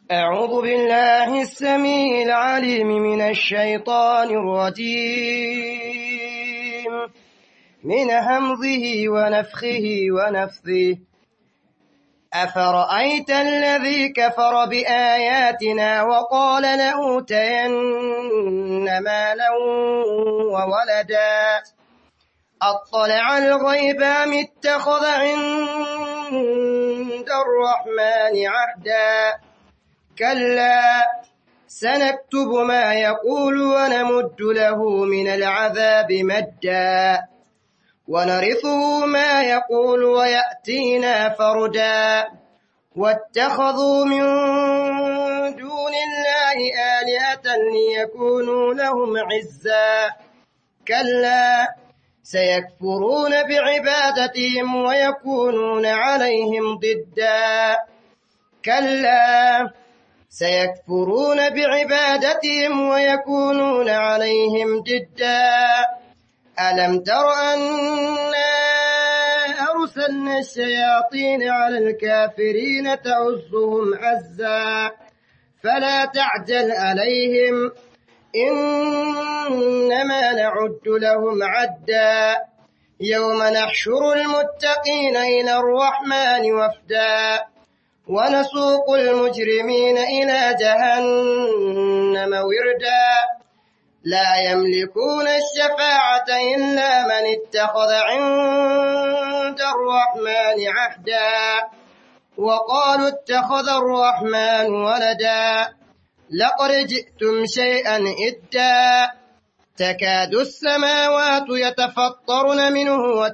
أعوذ بالله السميع العليم من الشيطان الرجيم من همزه ونفخه ونفثه أفرأيت الذي كفر بآياتنا وقال لأوتين مالا وولدا أطلع الغيب أم اتخذ عند الرحمن عهدا كلا سنكتب ما يقول ونمد له من العذاب مدا ونرثه ما يقول ويأتينا فردا واتخذوا من دون الله آلهة ليكونوا لهم عزا كلا سيكفرون بعبادتهم ويكونون عليهم ضدا كلا سيكفرون بعبادتهم ويكونون عليهم ضدا ألم تر أنا أرسلنا الشياطين على الكافرين تعزهم عزا فلا تعجل عليهم إنما نعد لهم عدا يوم نحشر المتقين إلى الرحمن وفدا ونسوق المجرمين إلى جهنم وردا لا يملكون الشفاعة إلا من اتخذ عند الرحمن عهدا وقالوا اتخذ الرحمن ولدا لقد جئتم شيئا إدا تكاد السماوات يتفطرن منه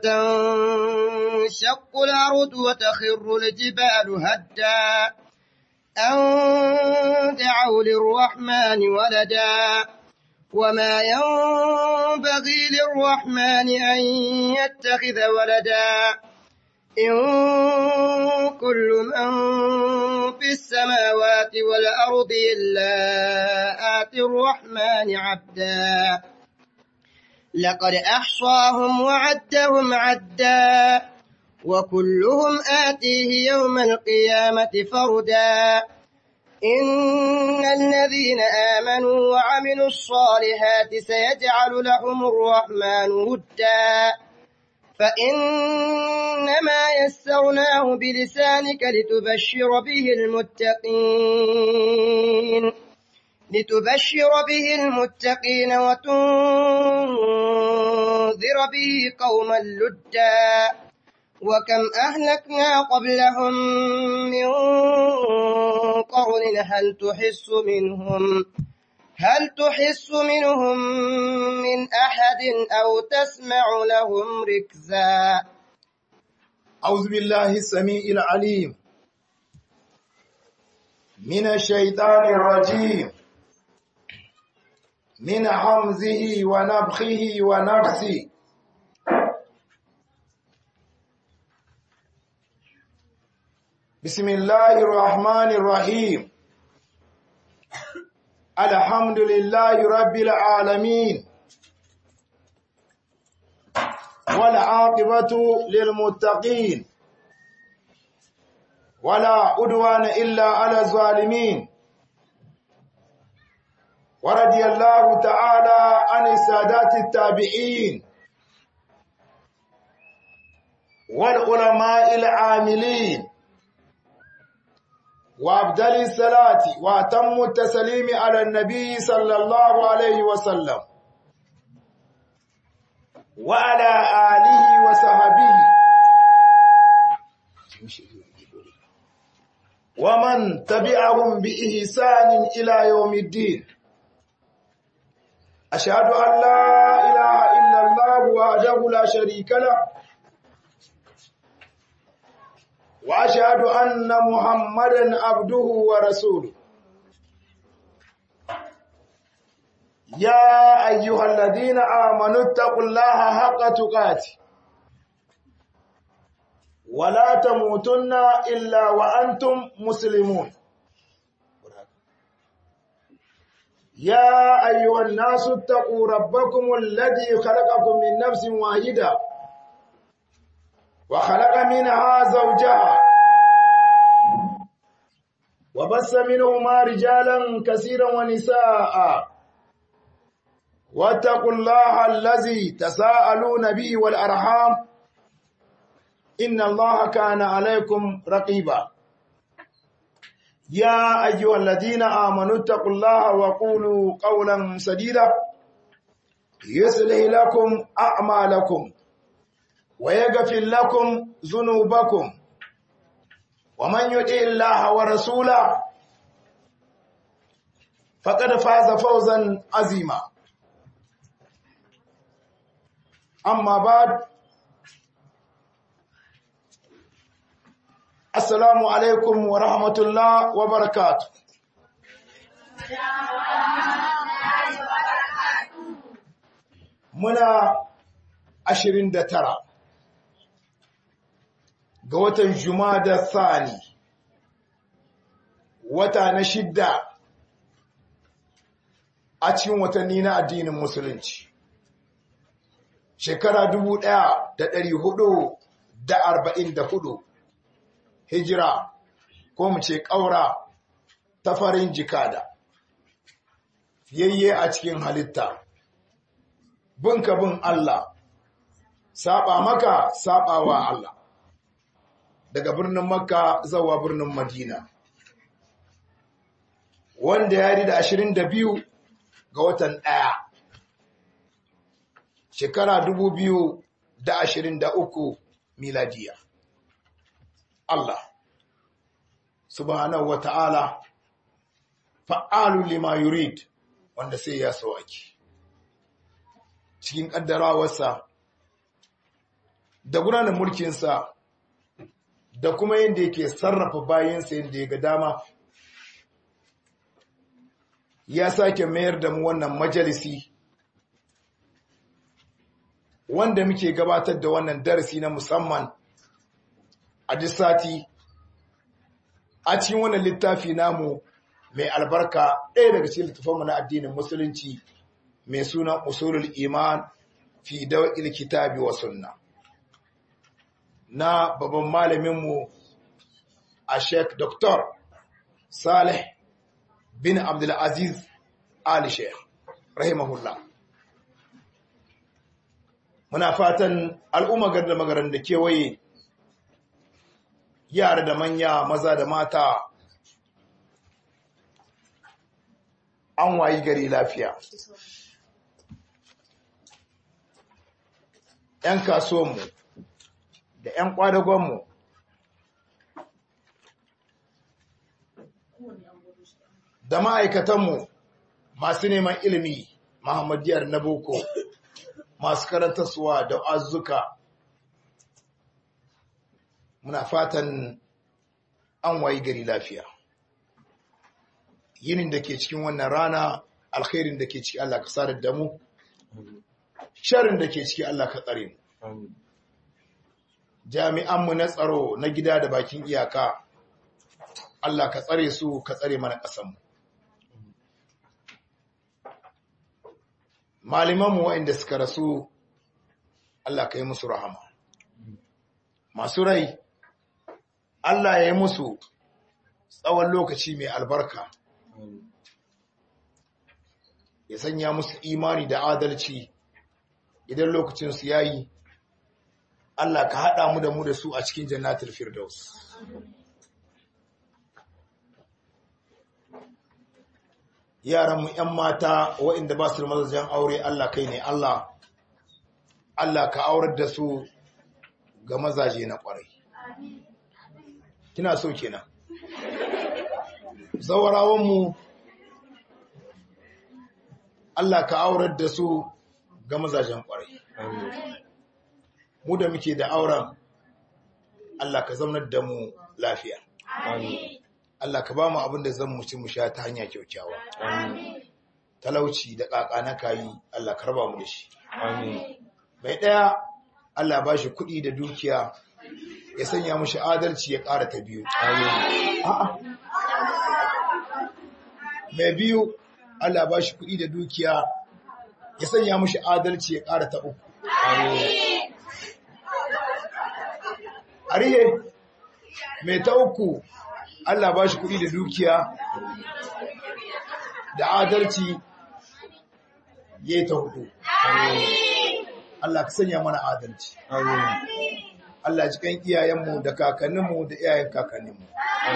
وتنشق الأرض وتخر الجبال هدا أن دعوا للرحمن ولدا وما ينبغي للرحمن أن يتخذ ولدا إن كل من في السماوات والأرض إلا آتي الرحمن عبدا لقد أحصاهم وعدهم عدا وكلهم آتيه يوم القيامة فردا إن الذين آمنوا وعملوا الصالحات سيجعل لهم الرحمن ودا فإنما يسرناه بلسانك لتبشر به المتقين لتبشر به المتقين وتنذر به قوما لدا وكم أهلكنا قبلهم من قرن هل تحس منهم هل تحس منهم من أحد أو تسمع لهم ركزا أعوذ بالله السميع العليم من الشيطان الرجيم من حمزه ونبخه ونفسه بسم الله الرحمن الرحيم الحمد لله رب العالمين والعاقبة للمتقين ولا عدوان إلا على الظالمين ورضي الله تعالى عن السادات التابعين والعلماء العاملين وأبدل الصلاة وأتم التسليم على النبي صلى الله عليه وسلم وعلى آله وصحبه ومن تبعهم بإحسان إلى يوم الدين أشهد أن لا إله إلا الله وحده لا شريك له وأشهد أن محمدا عبده ورسوله يا أيها الذين آمنوا اتقوا الله حق تقاته ولا تموتن إلا وأنتم مسلمون يا أيها الناس اتقوا ربكم الذي خلقكم من نفس واحدة وخلق منها زوجها وبث منهما رجالا كثيرا ونساء واتقوا الله الذي تساءلون به والأرحام إن الله كان عليكم رقيبا يا أيها الذين آمنوا اتقوا الله وقولوا قولا سديدا يصلح لكم أعمالكم ويغفر لكم ذنوبكم ومن يطع الله ورسوله فقد فاز فوزا عظيما أما بعد السلام عليكم ورحمة الله وبركاته muna ashirin da tara ga watan Jumada Thani wata na shidda a cikin watanni na addinin musulunci shekara dubu ɗaya da ɗari hudu da arba'in da hudu hijira ko mu ce ƙaura ta farin jikada fiyayye a cikin halitta binka bin Allah saba maka sabawa Allah daga birnin makka zawa birnin madina wanda ya da ashirin da biyu ga watan ɗaya shekara dubu biyu da ashirin da uku miladiya Allah subhanahu wa ta'ala fa'alu lima yurid wanda sai ya so ake cikin ƙaddarawarsa da gudanar mulkinsa da kuma yadda yake sarrafa bayansa yadda ya ga dama ya sake mayar da mu wannan majalisi wanda muke gabatar da wannan darasi na musamman a duk sati a cikin wannan littafi namu mai albarka ɗaya daga cikin littafanmu na addinin musulunci mai suna usulul iman fi dawil kitabi wa sunna na babban malaminmu a sheik Dr. Saleh bin Abdulaziz Ali Sheikh rahimahullah muna fatan al'umma garda magaran da kewaye yara da manya maza da mata an wayi gari lafiya ‘yan kasuwanmu da ‘yan ƙwadagonmu da ma'aikatanmu masu neman ilimi Muhammadiyar na boko masu karantarsuwa da azuka muna fatan an wayi gari lafiya yinin da ke cikin wannan rana alkhairin da ke ciki Allah ka sadar da mu sharin da ke ciki Allah ka tsare mu jami'anmu na tsaro na gida da bakin iyaka Allah ka tsare su ka tsare mana ƙasanmu malamanmu waɗanda suka rasu Allah ka yi musu rahama masu rai Allah ya yi musu tsawon lokaci mai albarka ya sanya musu imani da adalci idan lokacinsu ya yi Allah ka haɗa mu da mu da su a cikin jannatul firdaus yaranmu ‘yan mata waɗanda ba su da mazajen aure Allah kai ne Allah Allah ka aurar da su ga mazaje na ƙwarai kina so kenan zawarawanmu Allah ka aurar da su ga mazajen ƙwarai mu da muke da auren Allah ka zaunar da mu lafiya Allah ka ba mu abin da zan mu ci mu sha ta hanya kyaukyawa talauci da ƙaƙa na kayi Allah ka raba mu da shi mai ɗaya Allah ba shi kuɗi da dukiya ya sanya mushi adalci ya ƙara ta biyu mai biyu Allah ba shi kuɗi da dukiya ya sanya mushi adalci ya ƙara ta uku arihe mai ta uku Allah ba shi kuɗi da dukiya da adalci ya yi ta hudu Allah ka sanya mana adalci Allah cikin iyayenmu da kakanninmu da iyayen kakanninmu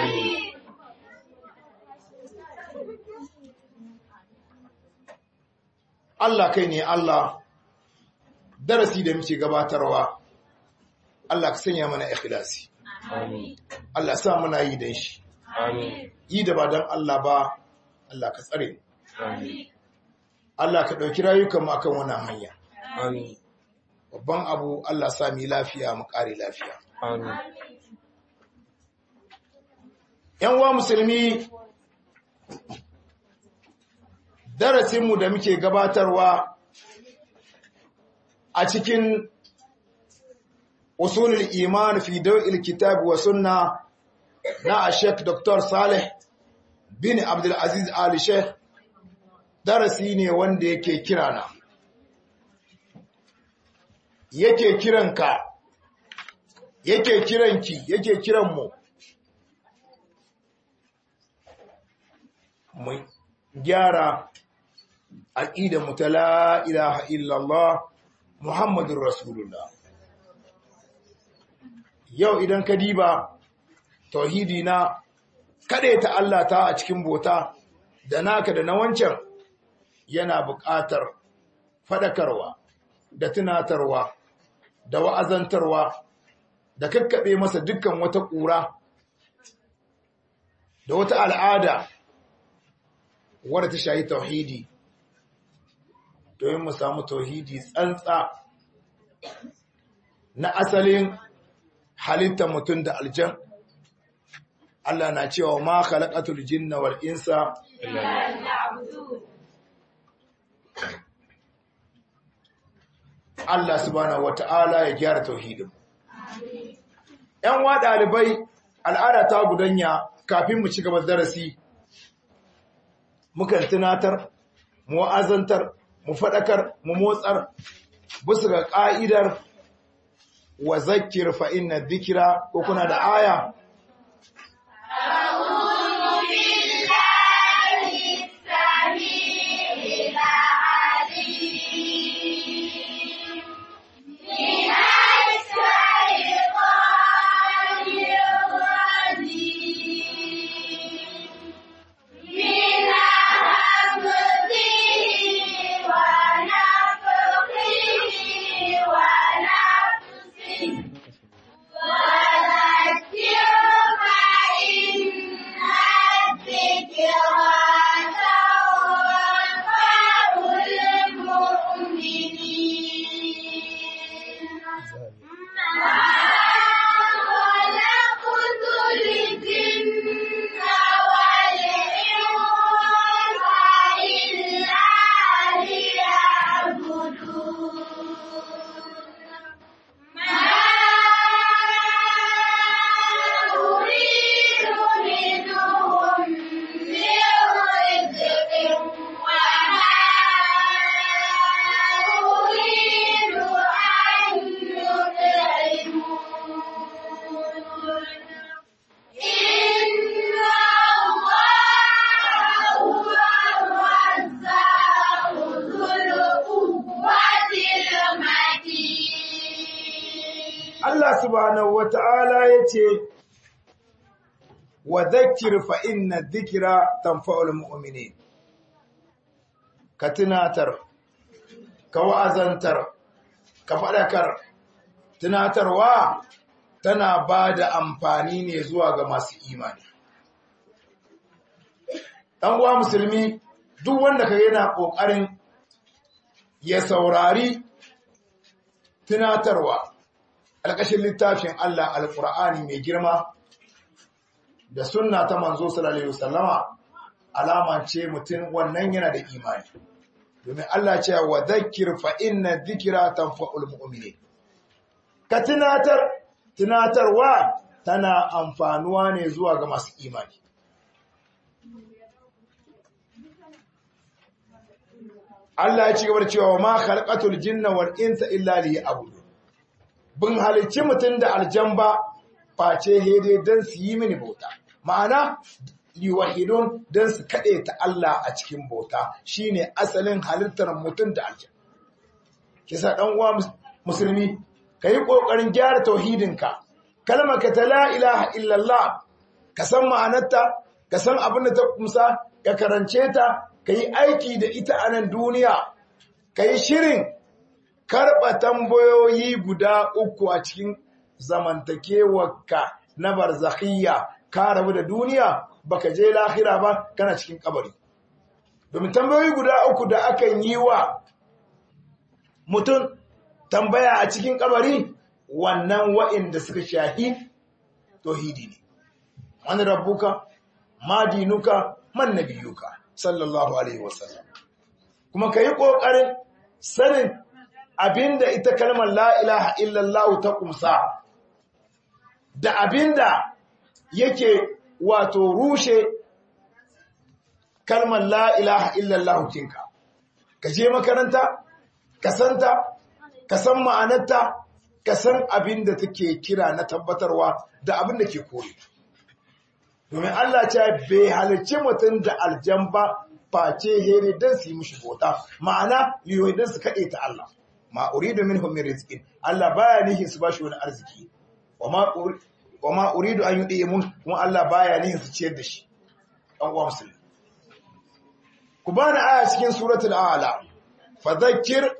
Allah kai ne Allah darasi da muke gabatarwa Allah ka sanya mana ikhlasi Allah sa muna yi dan shi yi da ba dan Allah ba Allah ka tsare Allah ka ɗauki rayukan mu akan wannan hanya babban abu Allah sa mu lafiya mu kare lafiya yan uwa musulmi darasinmu da muke gabatarwa a cikin usulul iman fi dawil kitab wa sunna na Sheikh Dr. Saleh bin Abdul Aziz Ali Sheikh darasi ne wanda yake kirana yake kiranka yake kiranki yake kiranmu mu gyara aqidar mu ta la ilaha illallah muhammadur rasulullah yau idan ka diba tauhidi na ta Allah ta a cikin bota da naka da na wancan yana buƙatar fadakarwa da tunatarwa da wa'azantarwa da kakkaɓe masa dukkan wata ƙura da wata al'ada wadda ta shayi tauhidi domin mu samu tauhidi tsantsa na asalin halittar mutum da aljan Allah na cewa ma khalaqatul jinna wal insa Allah subhanahu wata'ala ya gyara tauhidin ‘yan wa ɗalibai al'ada ta gudanya kafin mu ci gaba darasi mukan tunatar mu azantar mu faɗakar mu motsar bisa ga ƙa'idar wa zakir fa inna dhikra ko kuna da aya Allah subhanahu wa ta'ala ya ce, Wa zakir fa inna dhikra tanfa'ul mu'minin Ka tunatar, ka wa'azantar, ka faɗakar, tunatarwa tana ba da amfani ne zuwa ga masu imani. Ɗan uwa musulmi, duk wanda ka yana ƙoƙarin ya saurari tunatarwa. alƙashin littafin Allah alƙur'ani mai girma da sunna ta manzo sallallahu alaihi wasallama alama ce mutum wannan yana da imani domin Allah ce wa dhakkir fa inna dhikra tanfa'ul mu'minin ka tunatar tunatarwa tana amfanuwa ne zuwa ga masu imani Allah ya ci gaba da cewa ma khalaqatul jinna wal insa illa liya'budun bin halicci mutum da aljan ba face hede don su yi mini bauta. ma'ana liwahidun don su kaɗe ta Allah a cikin bauta shine asalin halittar mutum da aljan kisa ɗan uwa musulmi ka yi ƙoƙarin gyara tauhidinka kalmar ka ta la ilaha illallah ka san ma'anarta ka san abin da ta kumsa ka karance ta ka yi aiki da ita a nan duniya ka yi shirin karɓa tambayoyi guda uku a cikin zamantakewarka na barzakhiyya ka rabu da duniya baka je lahira ba kana cikin kabari domin tambayoyi guda uku da akan yi wa mutum tambaya a cikin kabari wannan wa'inda suka shahi tauhidi ne man rabbuka ma dinuka man nabiyuka sallallahu alaihi wasallam kuma kai kokarin sanin abinda ita kalmar la ilaha illallah ta kumsa da abinda yake wato rushe kalmar la ilaha illallah kinka ka je makaranta ka santa ka san ma'anarta ka san abin da take kira na tabbatarwa da abin da ke kore domin Allah ce bai halarci mutum da aljan ba face here don su yi mishi bota ma'ana liyoyi don su kaɗe ta Allah ma uridu minhum min rizqin Allah baya nihin su bashi wani arziki wa ma uridu an yudi mun kuma Allah baya nihin su ciyar da shi dan uwa musulmi ku bani aya cikin suratul a'la fadhakkir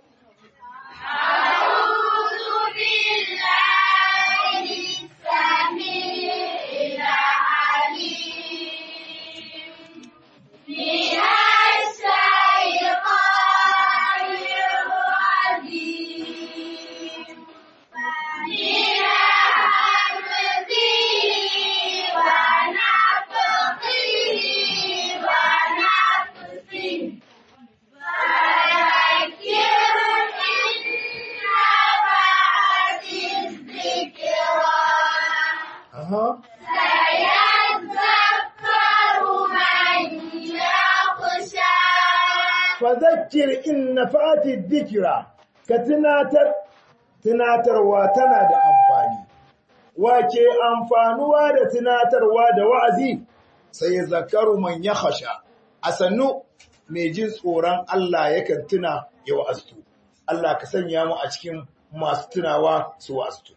fadhakkir in nafati dhikra ka tunatar tunatarwa tana da amfani wace amfanuwa da tunatarwa da wa'azi sai zakaru man yakhsha asannu mai jin tsoron Allah yakan tuna ya wa'astu Allah ka sanya mu a cikin masu tunawa su wa'astu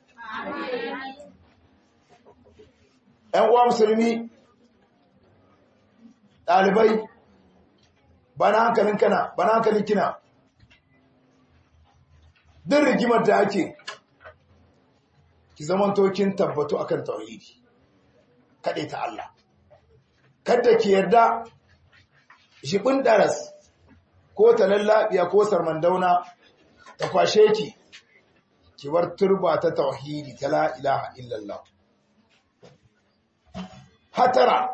‘Yan uwa musulmi, ɗalibai, bana hankalin kana bana hankalin kina din rigimar da ake ki zaman tokin tabbatu akan tauhidi kade ta Allah kada ki yarda shibin daras ko talallabiya ko sarmandauna ta kwashe ki ki bar turba ta tauhidi ta la ilaha illallah hatara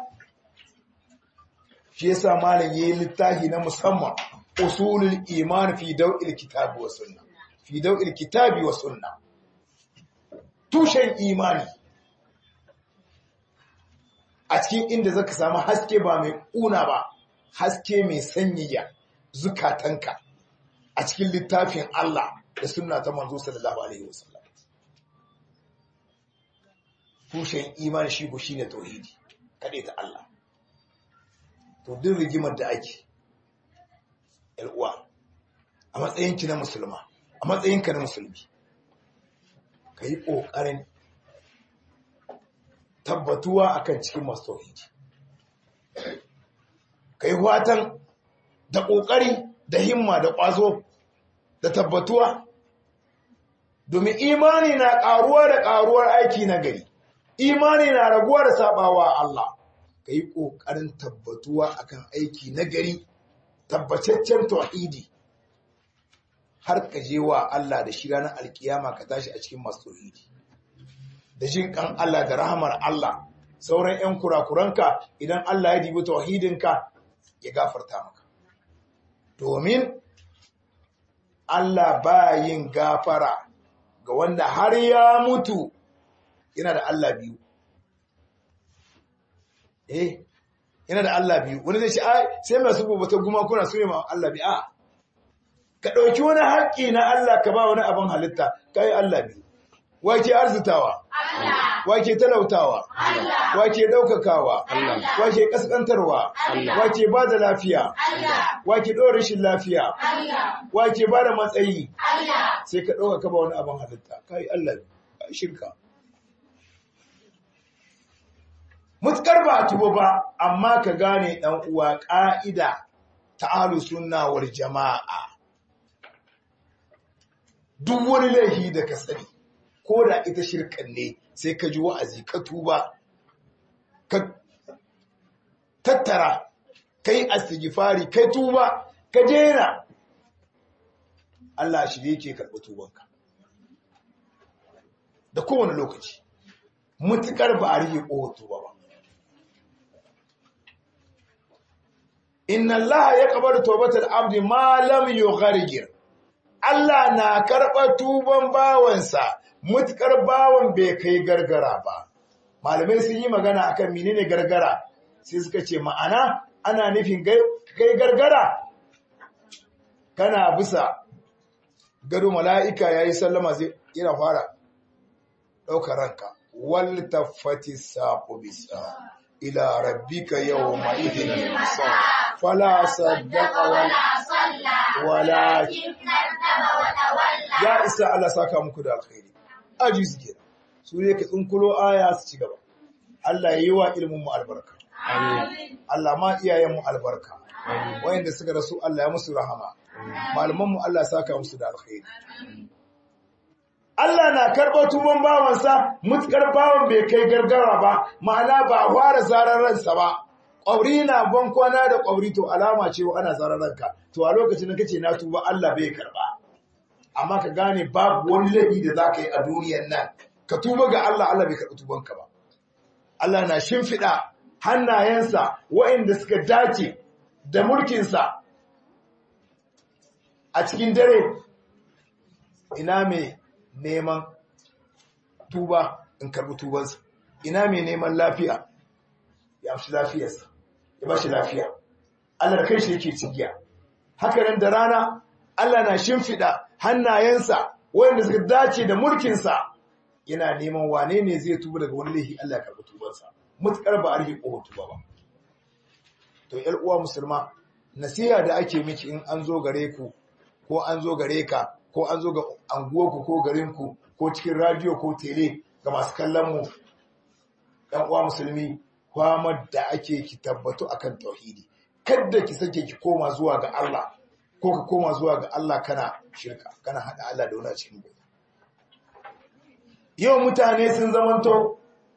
shi yasa malam yayi littafi na musamman usulul iman fi daw'il kitabi wa sunna fi daw'il kitabi wa sunna tushen imani a cikin inda zaka samu haske ba mai kuna ba haske mai sanyaya zukatanka a cikin littafin Allah da sunna ta manzo sallallahu alaihi wasallam tushen imani shi ko shine tauhidi kade ta Allah to duk rigimar da ake uwa a matsayinki na musulma a matsayinka na musulmi ka yi ƙoƙarin tabbatuwa akan cikin masu tauhidi ka yi watan da ƙoƙari da himma da ƙwazo da tabbatuwa domin imani na ƙaruwa da ƙaruwar aiki na gari imani na raguwa da sabawa Allah ka yi ƙoƙarin tabbatuwa akan aiki na gari tabbataccen tauhidi har ka je wa Allah da shi ranar alkiyama ka tashi a cikin masu tauhidi da jin kan Allah da rahamar Allah sauran 'yan kurakuranka idan Allah ya dibi tauhidinka ya gafarta maka domin Allah ba yin gafara ga wanda har ya mutu yana da Allah biyu eh yana da Allah biyu wani zai ce ai sai masu bubata guma kuna so ma Allah biyu a ka dauki wani haƙƙi na Allah ka ba wani abin halitta kai Allah biyu wake arzitawa wake talautawa wake daukakawa wake kaskantarwa wake ba da lafiya wake ɗora rashin lafiya wake ba da matsayi sai ka ɗauka ka ba wani abin halitta kai Allah ka shirka mutkar ba tuba ba amma ka gane dan uwa ka'ida ta ahlus sunna wal jama'a duk wani laifi da ka sani ko da ita shirkan ne sai ka ji wa'azi ka tuba ka tattara kai astighfari kai tuba ka jera Allah shi yake karɓi tubanka da kowane lokaci mutukar ba a rike ƙohon tuba ba inna Allah ya kabar tawbatar abdi ma lam yughargir Allah na karɓa tuban bawansa mutukar bawan bai kai gargara ba malamai sun yi magana akan menene gargara sai suka ce ma'ana ana nufin kai gargara kana bisa gado mala'ika yayi sallama zai yana fara ɗaukar ranka wal tafati saqu bisa ila rabbika yawma idhin fala saddaqa wala walakin ya isa Allah saka muku da alkhairi aji suke su ne ka tsinkulo aya su ci gaba Allah ya yi wa ilmin mu albarka Allah ma iyayen mu albarka wayanda suka rasu Allah ya musu rahama malaman mu Allah saka musu da alkhairi Allah na karɓar tuban bawansa mutukar bawan bai kai gargara ba ma'ana ba a fara zarar ransa ba ƙwauri na ban kwana da ƙwauri to alama ce wa ana zarar ranka to a lokacin da kace na tuba Allah bai karɓa amma ka gane babu wani laifi da za ka yi a duniyar nan ka tuba ga Allah Allah bai karɓi tubanka ba Allah na shimfiɗa hannayensa waɗanda suka dace da mulkinsa a cikin dare ina mai neman tuba in karɓi tubansa ina mai neman lafiya ya fi lafiyarsa ya ba shi lafiya Allah da kai shi yake cigiya haka nan da rana Allah na shimfiɗa hannayensa wanda suka dace da mulkinsa yana neman wane ne zai tuba daga wani laifi Allah ya karɓi tubansa mutukar ba a rike ƙofar tuba ba to ƴar uwa musulma nasiha da ake miki in an zo gare ku ko an zo gare ka ko an zo ga anguwarku ko garinku ko cikin radio ko tele ga masu kallon mu ɗan uwa musulmi kwamar da ake ki tabbatu akan tauhidi kada ki sake ki koma zuwa ga Allah ko ka koma zuwa ga Allah kana shirka kana hada Allah da wani cikin bai yau mutane sun zamanto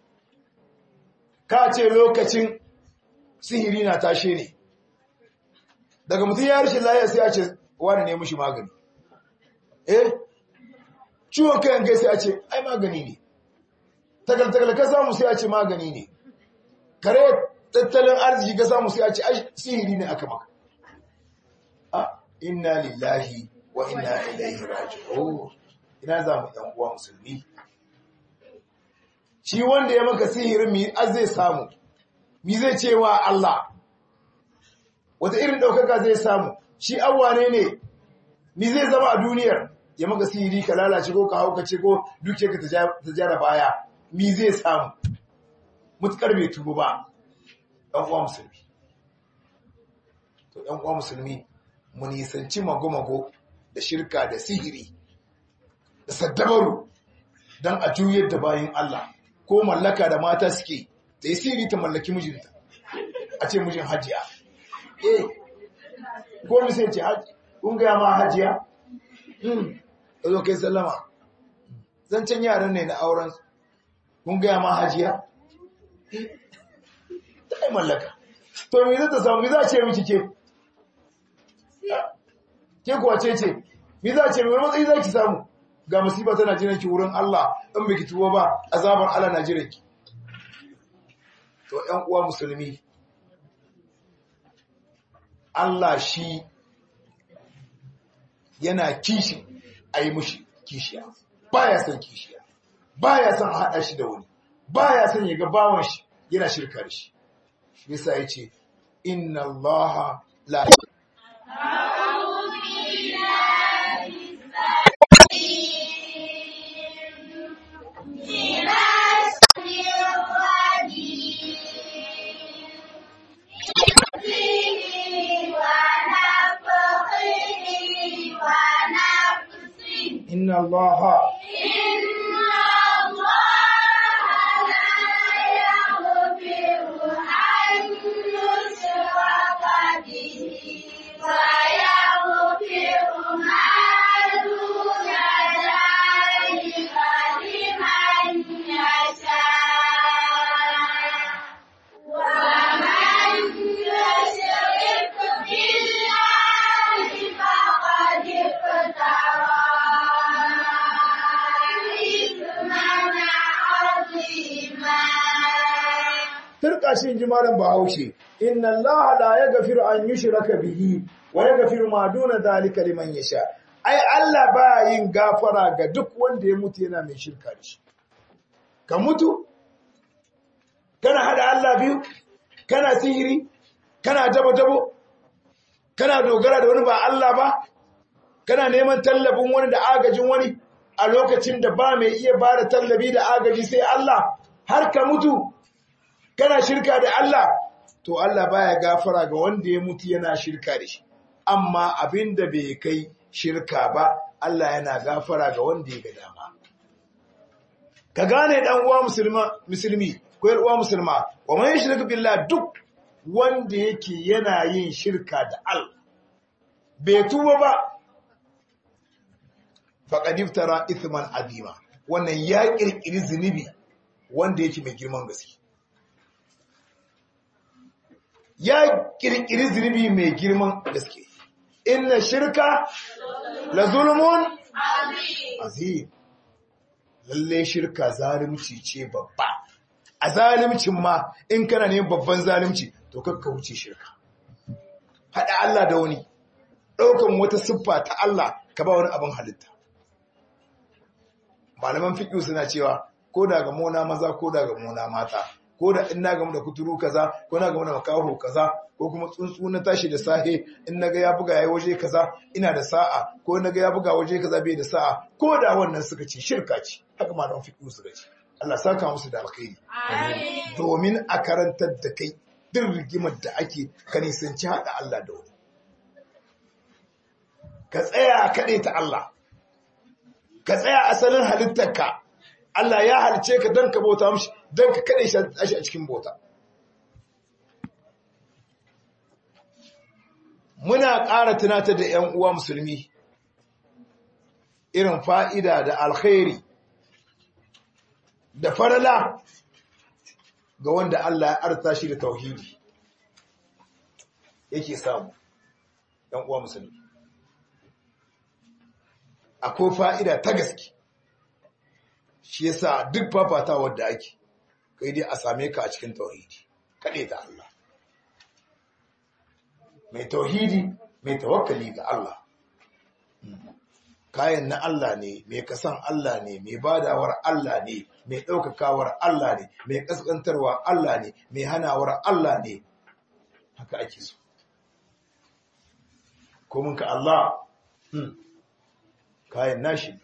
ka ce lokacin sihiri na tashe ne daga mutum ya rashin lafiya sai a ce wani ne mushi magani eh ciwon kayan kai sai a ce ai magani ne tagal-tagal ka samu sai a ce magani ne kare tattalin arziki ka samu sai a ce ai sihiri ne aka maka a inna lillahi wa inna ilaihi raji'un ina za mu ɗan uwa musulmi shi wanda ya maka sihirin mi az zai samu mi zai ce wa Allah wata irin ɗaukaka zai samu shi awwane ne mi zai zama a duniyar ya maka sihiri ka lalace ko ka haukace ko duke ka ta jara baya mi zai samu mutukar bai tubu ba ɗan uwa musulmi to ɗan uwa musulmi mu nisanci mago-mago da shirka da sihiri da saddabaru don a juyar da bayan Allah ko mallaka da mata suke da yi sihiri ta mallaki mijinta a ce mijin hajiya eh ko misai ce kun gaya ma hajiya da zo kai sallama zancen yaran ne na auren kun gaya ma hajiya ta yi mallaka to me zai ta samu me za a ce miki ke ke kuwa ce ce me za a ce mai matsayi za ki samu ga musiba tana jiran ki wurin Allah in biki tuwo ba azabar Allah na jiran ki to ƴan uwa musulmi Allah shi yana kishi a yi mushi kishiya baya son kishiya baya son haɗa shi da wani baya son ya ga bawan shi yana shirka da shi yasa yace inna allaha la inna allaha turka shi in ji malam bahaushe inna allaha la yaghfiru an yushraka bihi wa yaghfiru ma duna dhalika liman yasha ai Allah ba yin gafara ga duk wanda ya mutu yana mai shirka da shi ka mutu kana hada Allah biyu kana sihiri kana dabo dabo kana dogara da wani ba Allah ba kana neman tallafin wani da agajin wani a lokacin da ba mai iya bada tallafi da agaji sai Allah har ka mutu kana shirka da Allah to Allah baya gafara ga wanda ya mutu yana shirka da shi amma abinda bai kai shirka ba Allah yana gafara ga wanda ya ga dama ka gane dan uwa musulma musulmi ko yar uwa musulma wa man yushriku billah duk wanda yake yana yin shirka da Allah bai tuba ba faqad iftara ithman azima wannan ya kirkiri zunubi wanda yake mai girman gaske ya kirkiri zunubi mai girman gaske inna shirka la zulmun azim lalle shirka zalunci ce babba a zalimcin ma in kana ne babban zalunci to kakka wuce shirka hada Allah da wani daukan wata siffa ta Allah ka ba wani abin halitta malaman fiqh suna cewa ko da ga mona maza ko da ga mona mata ko da in na gamu da kuturu kaza ko na gamu da makaho kaza ko kuma tsuntsu na tashi da sahe in naga ya buga yayi waje kaza ina da sa'a ko naga ya buga waje kaza bai da sa'a ko da wannan suka ce shirka ce haka malaman fiqh suka ce Allah saka musu da alkhairi domin a karantar da kai duk rigimar da ake ka nisanci haɗa Allah da wani ka tsaya kaɗai ta Allah ka tsaya asalin halittarka Allah ya halice ka don ka bauta mashi don ka kaɗai shi a cikin bauta muna ƙara tunatar da ‘yan uwa musulmi irin fa'ida da alkhairi da farala ga wanda Allah ya arta shi da tauhidi yake samu ‘yan uwa musulmi akwai fa'ida ta gaske shi yasa duk fafata wadda ake kai dai a same ka a cikin tauhidi kaɗe ta Allah mai tauhidi mai tawakkali ga Allah kayan na Allah ne mai kasan Allah ne mai badawar Allah ne mai ɗaukakawar Allah ne mai ƙasƙantarwa Allah ne mai hanawar Allah ne haka ake so komin ka Allah kayan nashi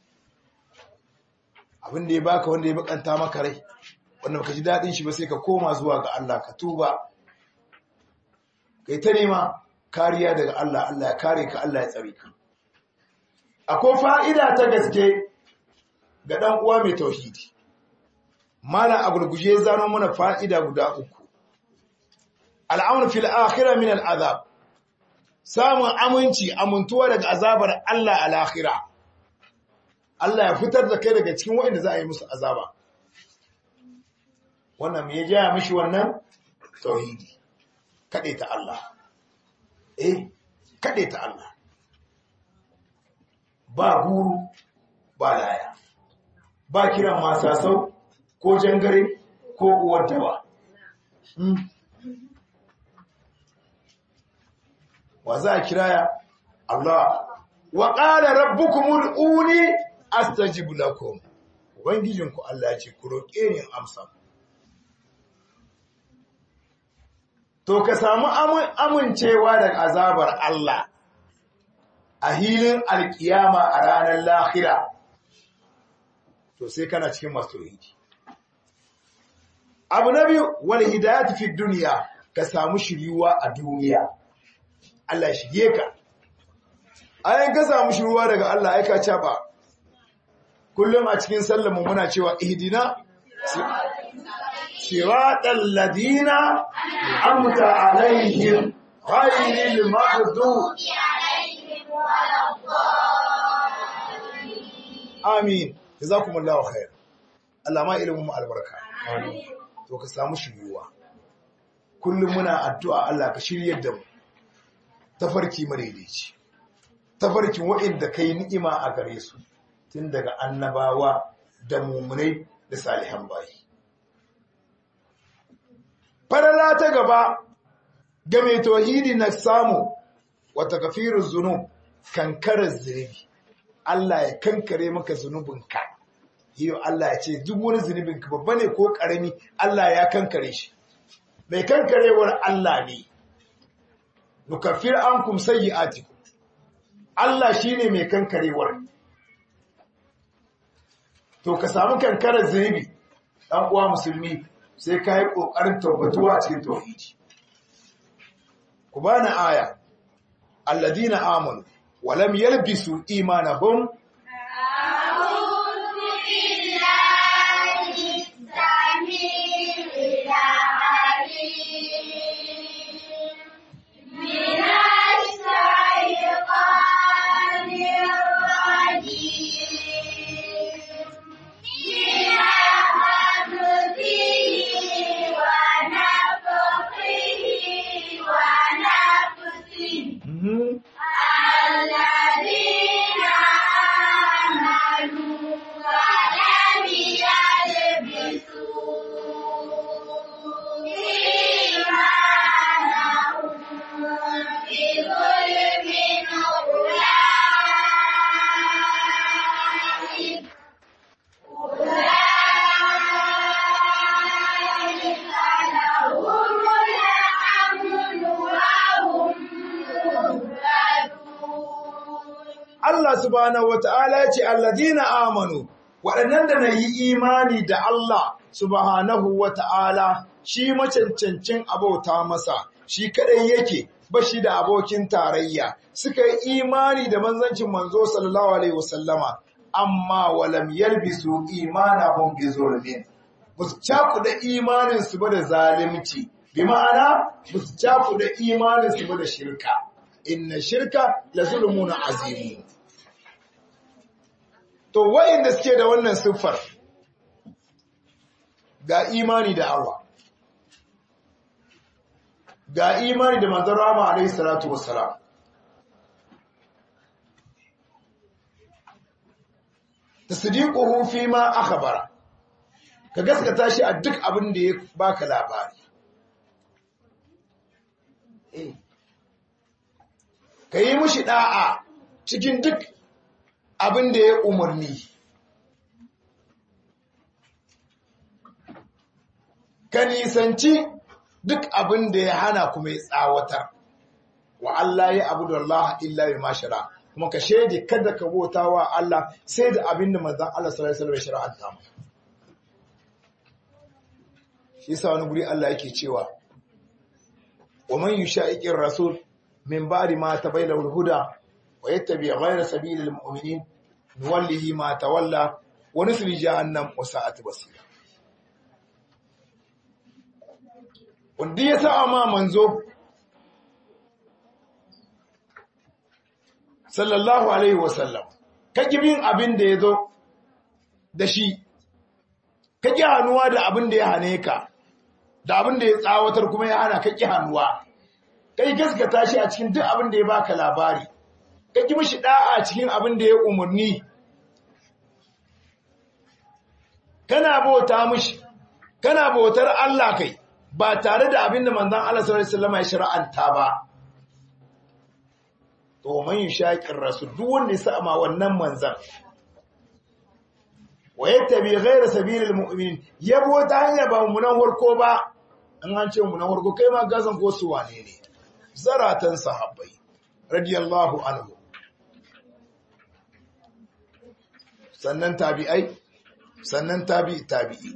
abin da ya baka wanda ya bakanta maka rai wanda baka ji daɗin shi ba sai ka koma zuwa ga Allah ka tuba kai ta nema kariya daga Allah Allah ya kare ka Allah ya tsare ka akwai fa'ida ta gaske ga ɗan uwa mai tauhidi mala a gurguje zano mana fa'ida guda uku al'amur fil akhirah min al'azab samun aminci amintuwa daga azabar Allah a lahira Allah ya fitar da kai daga cikin waɗanda za a yi musu azaba wannan me ya jaya mishi wannan tauhidi kaɗe ta Allah eh kaɗe ta Allah ba guru ba laya ba kiran masasau ko jangare ko uwar dawa wa za a kiraya Allah wa ƙara rabbukumul uni astajibu lakum ubangijinku Allah ce ku roƙe ni amsa to ka samu amincewa daga azabar Allah a hilin alkiyama a ranar lahira to sai kana cikin masu tauhidi abu na biyu wani hidayat fi duniya ka samu shiryuwa a duniya Allah shige ka ayin ka samu shiryuwa daga Allah aika caba kullum a cikin sallarmu muna cewa ihdina siratal ladina amta alaihim ghayril maghdubi amin jazakumullahu khair Allah ma ilimin mu albarka to ka samu shiryuwa kullum muna addu'a Allah ka shiryar da mu tafarki madaidaici tafarkin waɗanda kai ni'ima a gare su tun daga annabawa da mumunai da salihan bayi farala ta gaba ga mai tauhidi na samu wata kafirun zunub kankarar zunubi Allah ya kankare maka zunubinka yau Allah ya ce duk wani zunubinka babba ne ko ƙarami Allah ya kankare shi mai kankarewar Allah ne nukafir an kum sayyi'atikum Allah shine mai kankarewar to ka samu kankarar zunubi dan uwa musulmi sai ka yi kokarin tabbatuwa a cikin tauhidi ku bani aya alladina amanu wa lam yalbisu imanahum Allah subhanahu wata'ala ya ce alladina amanu waɗannan da na yi imani da Allah subhanahu wata'ala shi macancancin abauta masa shi kadai yake ba shi da abokin tarayya suka yi imani da manzancin manzo sallallahu alaihi wasallama amma walam yalbisu imanahum bi zulmin basu cakuda imanin su ba da zalimci bi ma'ana basu cakuda imanin su ba da shirka inna shirka la zulmun azim to wayanda suke da wannan siffar ga imani da Allah ga imani da manzon Rama alaihi salatu wassalam tasdiquhu fi ma akhbara ka gaskata shi a duk abin da ya baka labari ka yi mushi da'a cikin duk abin da ya umarni ka nisanci duk abin da ya hana kuma ya tsawatar wa Allah ya abu da Allah illa bi mashara kuma ka shaidi kada ka bauta wa Allah sai da abin da manzon Allah sallallahu alaihi wasallam ya shar'anta mu shi yasa wani guri Allah yake cewa wa man yusha'iqir rasul min ba'di ma tabayyana al-huda wa yattabi ghayra sabilil mu'minin nuwallihi ma tawalla wa nusli jahannam wa sa'at basira wanda ya sa ma manzo sallallahu alaihi wasallam ka bin abin da ya zo da shi ka ƙi hannuwa da abin da ya hane ka da abin da ya tsawatar kuma ya hana ka ƙi hannuwa ka yi gaskata shi a cikin duk abin da ya baka labari ka ƙi mishi ɗa'a cikin abin da ya umarni kana bauta mishi kana bautar Allah kai ba tare da abin da manzon Allah sallallahu alaihi wasallam ya shar'anta ba to man yushaqir rasul duk wanda ya sa ma wannan manzon wa yattabi ghayra sabilil mu'minin yabo ta hanya ba mu nan warko ba an an ce mu nan warko kai ma gazan ko su wane ne zaratan sahabbai radiyallahu anhu sannan tabi'ai sannan tabi'i tabi'i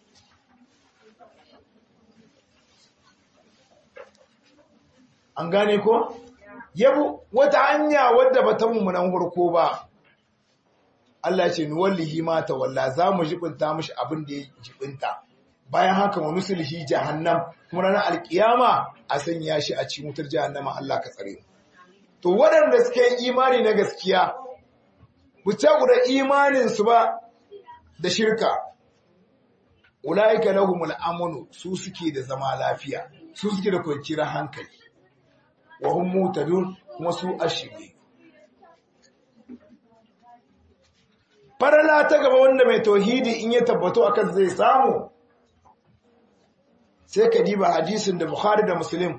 an gane ko yabo wata hanya wadda ba ta mummunan hurko ba Allah ya ce nuwallihi ma tawalla za mu jibinta mishi abin da ya jibinta bayan haka wa nusulhi jahannam kuma ranar alkiyama a sanya shi a cikin wutar jahannama Allah ka tsare to waɗanda suke imani na gaskiya buta guda imanin su ba da shirka ulaika lahumul amnu su suke da zama lafiya su suke da kwanciyar hankali wa hum mutadun kuma su ashiri farala ta gaba wanda mai tauhidi in ya tabbato akan zai samu sai ka diba hadisin da Bukhari da Muslim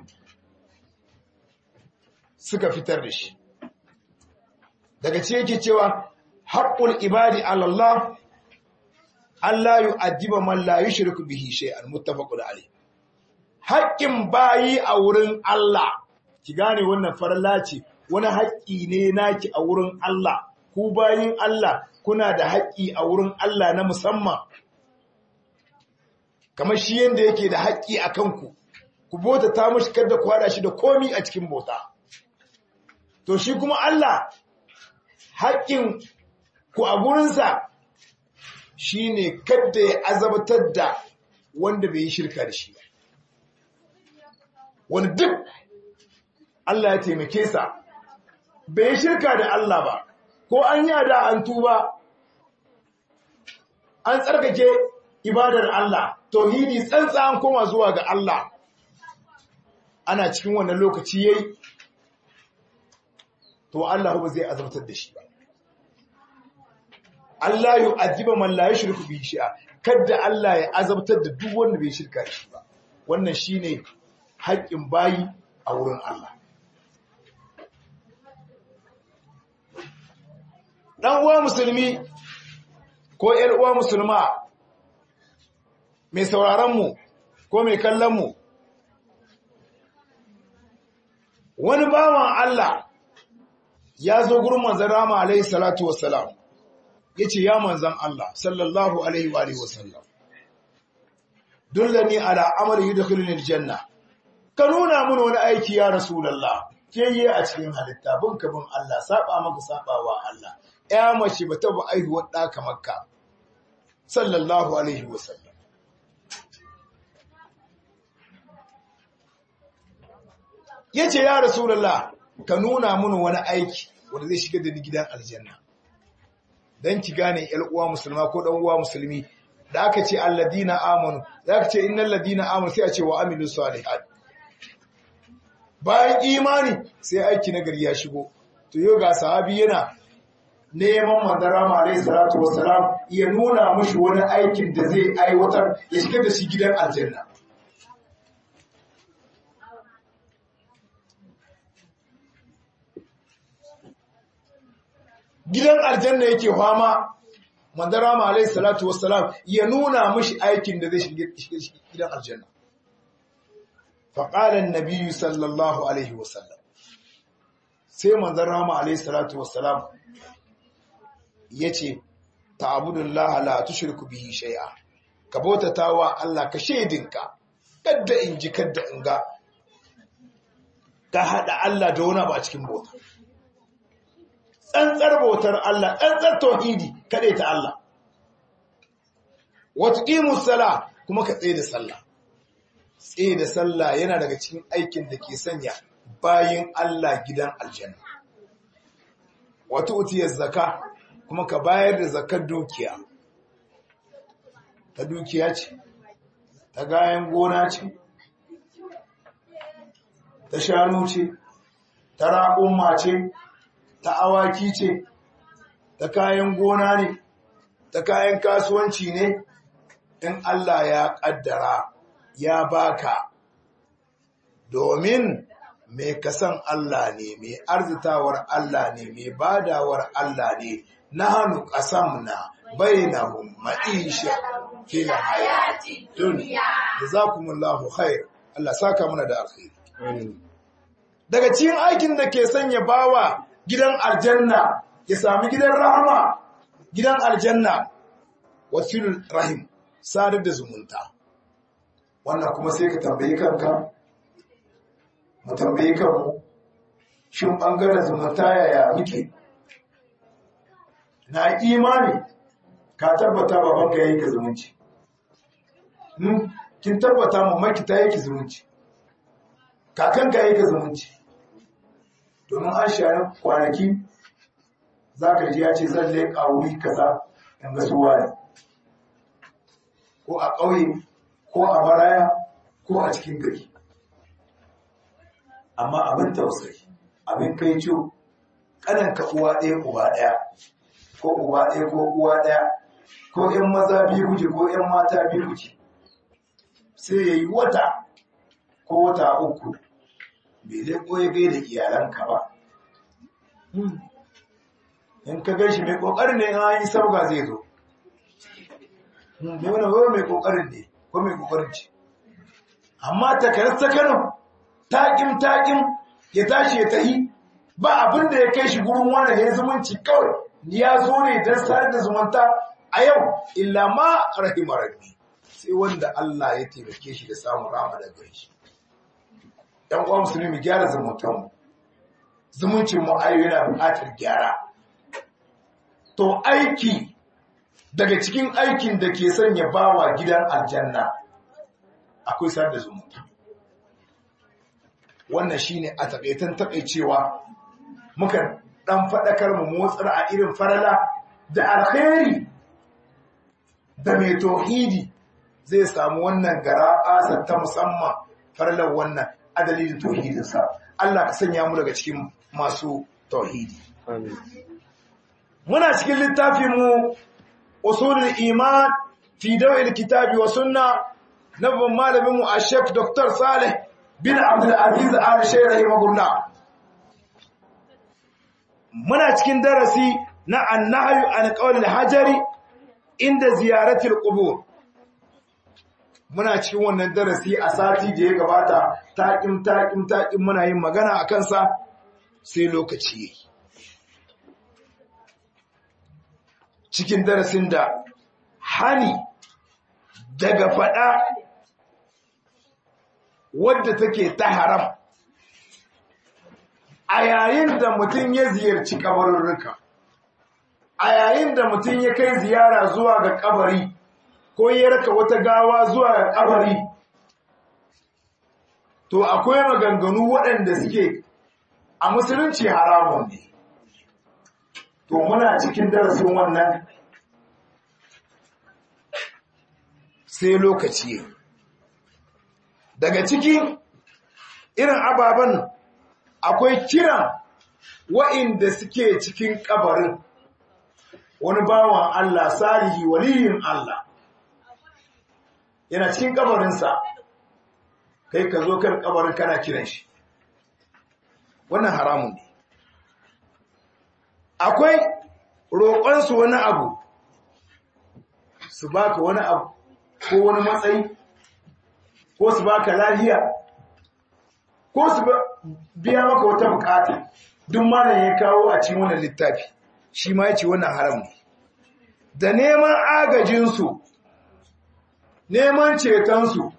suka fitar da shi daga ce yake cewa haqqul ibadi ala Allah Allah yu'addiba man la yushriku bihi shay'an muttafaqun alayh haƙƙin bayi a wurin Allah ki gane wannan farla ce wani haƙƙi ne naki a wurin Allah ku bayin Allah kuna da haƙƙi a wurin Allah na musamman kamar shi yanda yake da haƙƙi a kanku ku bota ta mashi kada ku hada shi da komi a cikin bota to shi kuma Allah haƙƙin ku a gurinsa shine kada ya azabtar da wanda bai yi shirka da shi ba wani duk Allah ya taimake sa bai shirka da Allah ba ko an yi da an tuba an tsarkake ibadar Allah tauhidi tsantsa an koma zuwa ga Allah ana cikin wannan lokaci yayi to Allah ba zai azabtar da shi ba Allah yu'adhiba man la yushriku bihi shay'a kada Allah ya azabtar da duk wanda bai shirka da shi ba wannan shine haƙƙin bayi a wurin Allah dan uwa musulmi ko ƴar uwa musulma mai sauraron mu ko mai kallon mu wani bawan Allah ya zo gurin manzon Rama alaihi salatu wassalam yace ya manzon Allah sallallahu alaihi wa alihi wasallam dullani ala amali yudkhiluni aljanna ka nuna mun wani aiki ya rasulullah ke yi a cikin halitta bin ka bin Allah saba maka sabawa Allah ya mace ba ta ba aihuwar da kamar ka sallallahu alaihi wasallam yace ya rasulullah ka nuna mun wani aiki wanda zai shiga da ni gidan aljanna dan ki gane yar uwa musulma ko dan uwa musulmi da aka ce alladina amanu da aka ce innal ladina amanu sai a ce wa amilu salihat bayan imani sai aiki na gari ya shigo to yau ga sahabi yana neman manzara ma alayhi salatu wassalam ya nuna mushi wani aikin da zai aiwatar ya shiga da shi gidan aljanna gidan aljanna yake fama manzara ma alayhi salatu wassalam ya nuna mushi aikin da zai shiga gidan aljanna فقال النبي صلى الله عليه وسلم sai manzon rama alayhi salatu wassalam yace ta'budullah la tushriku bihi shay'a ka bautatawa Allah ka shedinka kadda in ji kadda in ga ka hada Allah da wani ba cikin bauta tsantsar bautar Allah tsantsar tauhidi kade ta Allah wa tuqimus sala kuma ka tsaye da sallah tsaye da sallah yana daga cikin aikin da ke sanya bayin Allah gidan aljanna. Wata utiyar zaka kuma ka bayar da zakar dukiya. Ta dukiya ce, ta gayan gona ce, ta shanu ce, ta raƙumma ce, ta awaki ce, ta kayan gona ne, ta kayan kasuwanci ne, in Allah ya ƙaddara. ya baka domin mai kasan Allah ne mai arzitawar Allah ne mai badawar Allah ne na hannu ƙasam na bainahum ma'isha fil hayati dunya jazakumullahu khair Allah saka muna da alkhairi daga cikin aikin da ke sanya bawa gidan aljanna ya sami gidan rahama gidan aljanna wasilul rahim sadar da zumunta wannan kuma sai ka tambayi kanka mu tambayi kanmu shin bangaren zumunta yaya muke na imani ka tabbata babanka yayi ka zumunci kin tabbata mamaki ta yake zumunci kakanka yake zumunci domin an share kwanaki za ka ji ya ce zan leƙa wuri kaza in ga suwa ne ko a ƙauye ko a baraya ko a cikin gari amma abin tausayi abin kai ciwo ƙananka uwa ɗaya uba ɗaya ko uba ɗaya ko uwa ɗaya ko ‘yan maza biyu kuke ko ‘yan mata biyu kuke sai ya yi wata ko wata uku bai leƙo ya gai da iyalanka ba in ka gan shi mai ƙoƙarin ne an yi sauga zai zo mai wani wani mai ƙoƙarin ne ko mai ƙoƙarin ce amma takarar sakanin taƙin taƙin ya tashi ya tahi ba abin da ya kai shi gurin wani ya zumunci kawai ya zo ne don sayar da zumunta a yau illa ma rahima rabbi sai wanda Allah ya taimake shi da samun rama da gare shi ɗan uwan musulmi gyara zumuntan mu zumuncin mu ayo yana buƙatar gyara to aiki daga cikin aikin da ke sanya bawa gidan aljanna akwai sayar da zumunta wannan shine a taƙaitan taƙaicewa muka ɗan faɗakar mu motsar a irin farala da alkhairi da mai tauhidi zai samu wannan gara asar ta musamman farlar wannan adalilin tauhidinsa Allah ka sanya mu daga cikin masu tauhidi muna cikin littafin mu usulul iman fi dawil kitabi wa sunna na babban malamin mu a Sheikh Dr. Saleh bin Abdul Aziz Al Shaykh rahimahullah muna cikin darasi na annahyu an qawlil hajari inda ziyaratil qubur muna cikin wannan darasi a sati da ya gabata taƙin taƙin taƙin muna yin magana a kansa sai lokaci yayi cikin darasin da hani daga faɗa wadda take ta haram a yayin da mutum ya ziyarci kabarurruka a yayin da mutum ya kai ziyara zuwa ga kabari ko ya raka wata gawa zuwa ga kabari to akwai maganganu waɗanda suke a musulunci haramun ne to muna cikin darasin wannan sai lokaci daga cikin irin ababen akwai kiran wa'inda suke cikin kabarin wani bawan Allah salihi waliyin Allah yana cikin kabarinsa kai ka zo kan kabarin kana kiran shi wannan haramun ne akwai roƙonsu wani abu su baka wani abu ko wani matsayi ko su baka lafiya ko su biya maka wata bukata duk malam ya kawo a cikin wannan littafi shi ma yace wannan haram ne da neman agajinsu neman cetonsu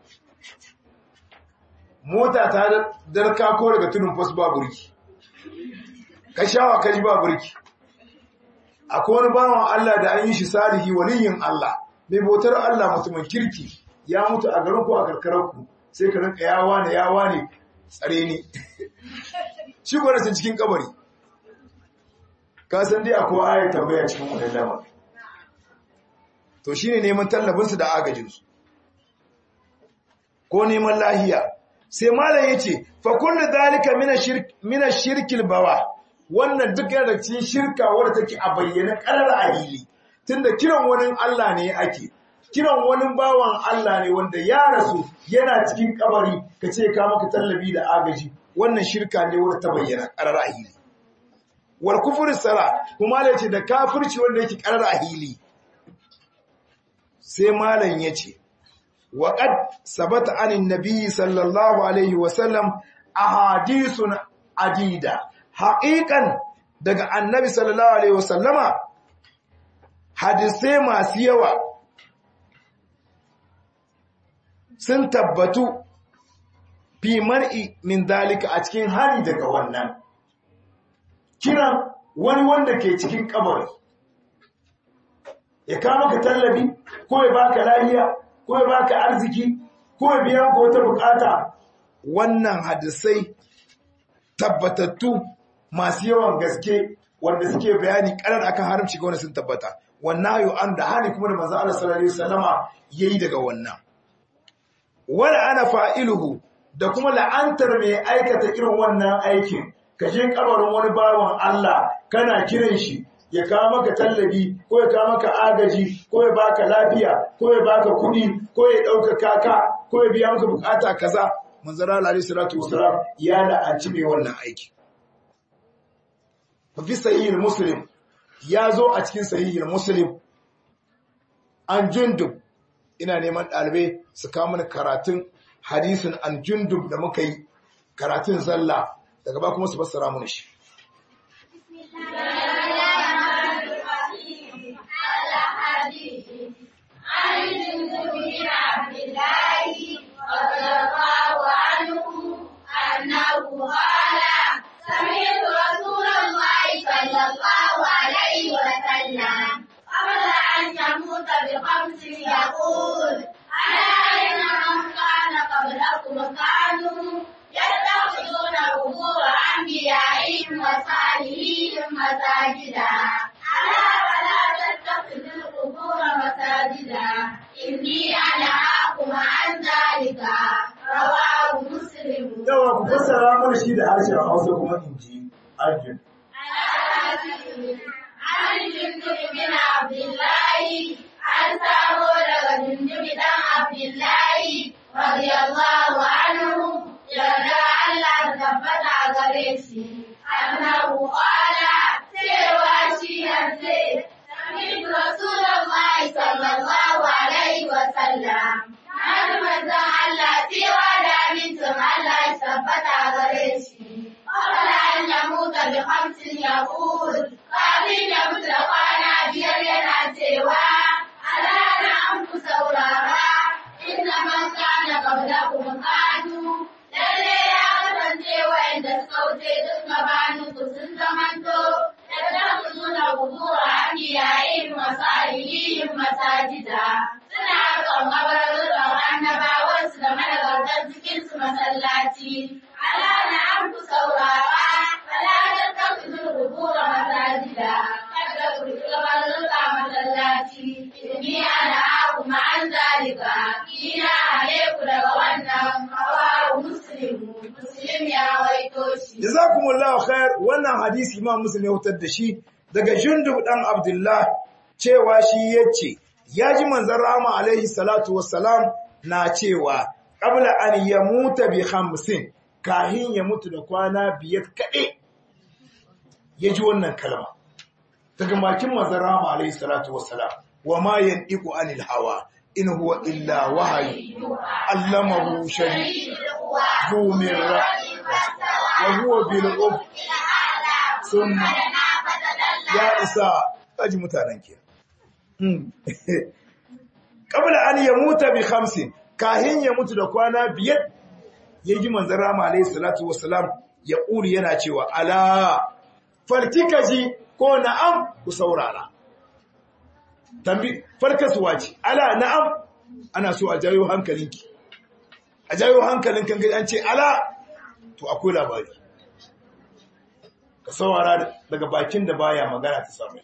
mota ta darka ko daga tudun fasu ba burki ka shawa ka ji ba burki akwai wani bawan Allah da an yi shi salihi waliyin Allah mai bautar Allah mutumin kirki ya mutu a garin ku a karkararku sai ka rinka yawa ne yawa ne tsare ni shi gwada cikin kabari ka san dai akwai ayar tambaya cikin wannan lamar to shine neman tallabinsu da agajinsu ko neman lahiya sai malam yace fa kullu zalika min ash-shirkil bawa wannan duk yana da cikin shirka wadda take a bayyana karar ahili tunda kiran wani Allah ne ake kiran wani bawan Allah ne wanda ya rasu yana cikin kabari kace ka maka tallabi da agaji wannan shirka ne wadda ta bayyana karar ahili wal kufru sala kuma yace da kafirci wanda yake karar ahili sai malam yace وقد ثبت عن النبي صلى الله عليه وسلم احاديث عديده حقيقا daga annabi sallallahu alaihi wasallama hadisai masu yawa sun tabbatu fi mar'i min dalika a cikin hari daga wannan kiran wani wanda ke cikin kabari ya kawo maka tallafi ko ya baka lafiya ko ya baka arziki ko ya biya maka wata bukata wannan hadisai tabbatattu masu yawan gaske wanda suke bayani karar akan haramci ga wanda sun tabbata wannan hayo an da hali kuma da manzo Allah sallallahu alaihi wasallama yayi daga wannan wala ana fa'iluhu da kuma la'antar mai aikata irin wannan aikin ka je kabarin wani bawan Allah kana kiran shi ya kawo maka tallabi ko ya kawo maka agaji ko ya baka lafiya ko ya baka kuɗi ko ya ɗaukaka ka ko ya biya maka bukata kaza manzara alaihi salatu wasalam ya la'anci mai wannan aiki fi sahihul muslim ya zo a cikin sahihul muslim an jundub ina neman ɗalibai su kawo mana karatun hadisin an jundub da muka yi karatun zalla daga ba kuma su fassara mana shi سمعت رسول الله صلى الله عليه وسلم قبل أن يموت بخمس يقول ألا إن من كان قبلكم كانوا يتخذون قبور أنبيائهم وصالحيهم مساجدا ألا فلا تتخذوا القبور مساجدا إني أنهاكم عن ذلك رواه مسلم yawa ku fassara mana shi da harshen Hausa kuma in ji arjun عن جندب بن عبد الله عن سامو daga جندب dan عبد الله رضي الله عنه yarda Allah tabbata gare shi annahu qala cewa shi yanzu Sami Rasulullahi sallallahu alaihi wa sallam Hadi manzon Allah cewa da amincin Allah ya tabbata gare shi قبل أن يموت بخمس يقول kafin ya mutu da kwana biyar yana cewa ala na an ku saurara inna man kana qablakum kanu lalle ya kasance wa'anda suka wuce duk gabanin ku sun zamanto yattakhuzuna qubura anbiya'ihim wa salihihim masajida suna kan kabarin annabawansu da managartan cikin su masallaci ala na an ku saurara ala tattakhuzul qubura masajida kada ku gabanin masallaci inni ana kuma an zalika ina hane ku daga wannan hawa muslim muslim ya waito shi jazakumullahu khair wannan hadisi imam muslim ya wutar da shi daga jundub dan abdullah cewa shi yace yaji manzon rama alaihi salatu wassalam na cewa qabla an yamuta bi khamsin kahin ya mutu da kwana biyar kade yaji wannan kalma daga makin manzon rama alaihi salatu wassalam wa ma yantiqu anil hawa in huwa illa wahyu allamahu shadid ذو مرة وهو بالأب ثم يا إساء أجي متانن كي قبل أن يموت بخمس كاهن يموت da kwana biyar yaji manzon Rama alayhi salatu wassalam ya kuri yana cewa ala farkika ji ko na'am ku saurara tambi farkasuwa ce ala na'am ana so a jayo hankalinki a jayo hankalin kan an ce ala to akwai labari ka saurara daga bakin da baya magana ta samu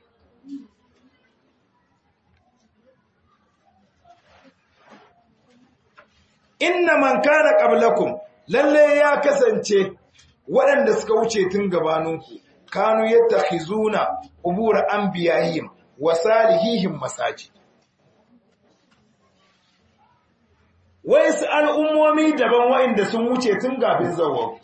inna man kana qablakum lalle ya kasance waɗanda suka wuce tun gabaninku kanu yattakhizuna qubur anbiya'ihim wa salihihim masajid wai su al'ummomi daban wa'inda sun wuce tun gafin zawon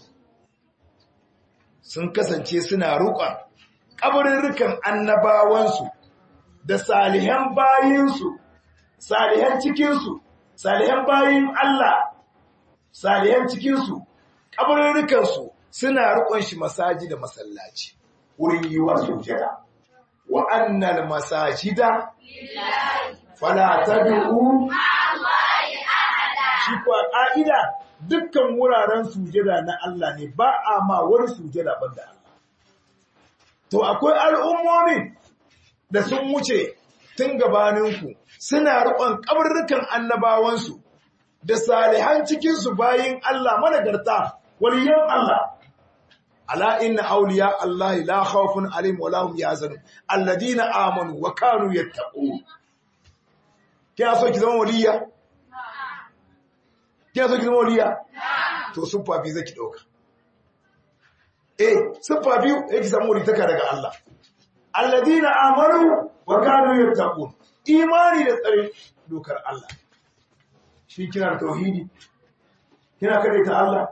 sun kasance suna rukon ƙabarurrukan annabawansu da salihan bayinsu salihan cikinsu salihan bayin Allah salihan cikinsu ƙabarurrukansu suna rukon shi masaji da masallaci wurin yi wa sujada wa annal masajida fala tad'u shi kuwa ƙa'ida dukkan wuraren sujada na Allah ne ba a ma wani sujada ban da Allah. To, akwai al'ummomi da sun wuce tun gabaninku suna riƙon kabarrukan annabawansu da salihan cikinsu bayin Allah managarta waliyan Allah ala inna awliya Allah la khawfun alaihim wa lahum yahzanun alladina amanu wa kanu yattaqun kina so ki zama waliya kina so ki zama waliya to suffa bi zaki dauka eh suffa biyu yake samu ritaka daga Allah alladina amanu wa kanu yattaqun imani da tsare dokar Allah shi kina da tauhidi kina kare ta Allah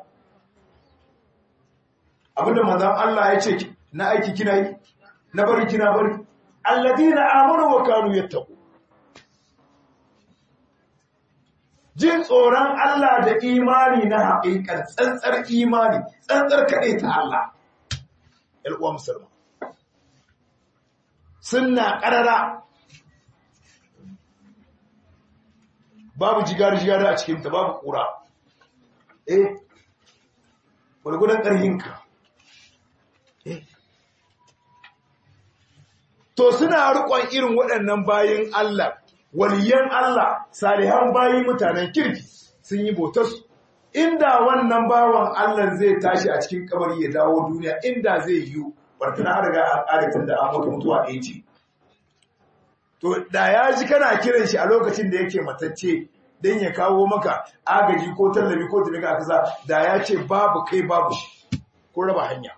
abinda manzon Allah ya ce na aiki kina yi na bari kina bari alladina amanu wa kanu yattaqun jin tsoron Allah da imani na haƙiƙar tsantsar imani tsantsar kaɗai ta Allah ‘yal'uwa musulman suna ƙarara babu jigar-jigar a cikinta babu ƙura eh gwargwadon ƙarhinka eh to suna riƙon irin waɗannan bayan Allah waliyan Allah salihan bayi mutanen kirki sun yi botarsu inda wannan bawan Allah zai tashi a cikin kabari ya dawo duniya inda zai yi bartana har ga al'adatin da an mutu mutuwa ɗaya ce to da ya ji kana kiran shi a lokacin da yake matacce don ya kawo maka agaji ko tallafi ko tafi ga kaza da ya ce babu kai babu shi ko raba hanya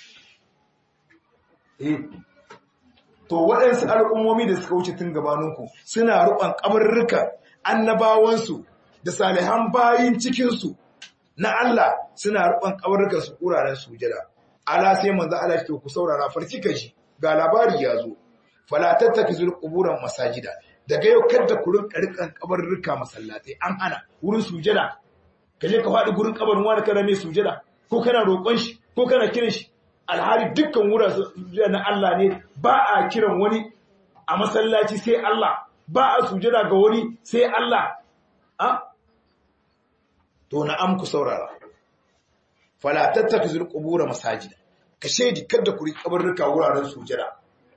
eh to waɗansu al'ummomi da suka wuce tun gabaninku suna ruɓan ƙamarruka annabawansu da salihan bayin cikinsu na Allah suna ruɓan ƙamarrukan su ƙuraren sujada ala sai manzo Allah ce ku saurara farki kaji ga labari ya zo fala tattakizu quburan masajida daga yau kada ku rinka rikan ƙamarruka masallatai an hana wurin sujada kaje ka faɗi gurin kabarin wani kana mai sujada ko kana roƙon shi ko kana kiran shi alhali dukkan wuraren na Allah ne ba a kiran wani a masallaci sai Allah ba a sujada ga wani sai Allah a to na amku saurara fala tattakizul qubur masajida ka shedi kada ku riƙa kabarruka wuraren sujada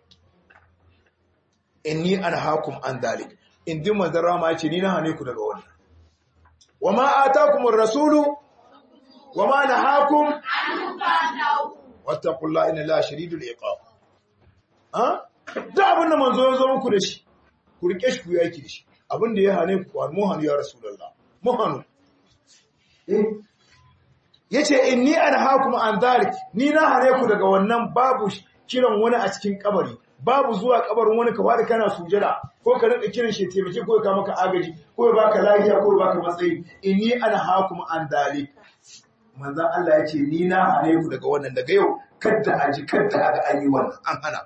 inni anhaakum an dalik indi manzara ma yace ni na hane ku daga wannan wama atakumur rasulu wama nahakum wattaqullaha inna la shadidul iqab ha da abin da manzo ya zo muku da shi ku rike shi ku yaki da shi abin da ya hane ku mu hanu ya rasulullah mu hanu eh yace inni anhaakum an dhalik ni na hane ku daga wannan babu kiran wani a cikin kabari babu zuwa kabarin wani ka wada kana sujada ko ka rinka kiran shi taimake ko ka maka agaji ko ya baka lafiya ko ya baka matsayi inni anhaakum an dhalik manzan Allah ya ce ni na hane ku daga wannan daga yau kadda a ji kadda a ga an yi wannan an hana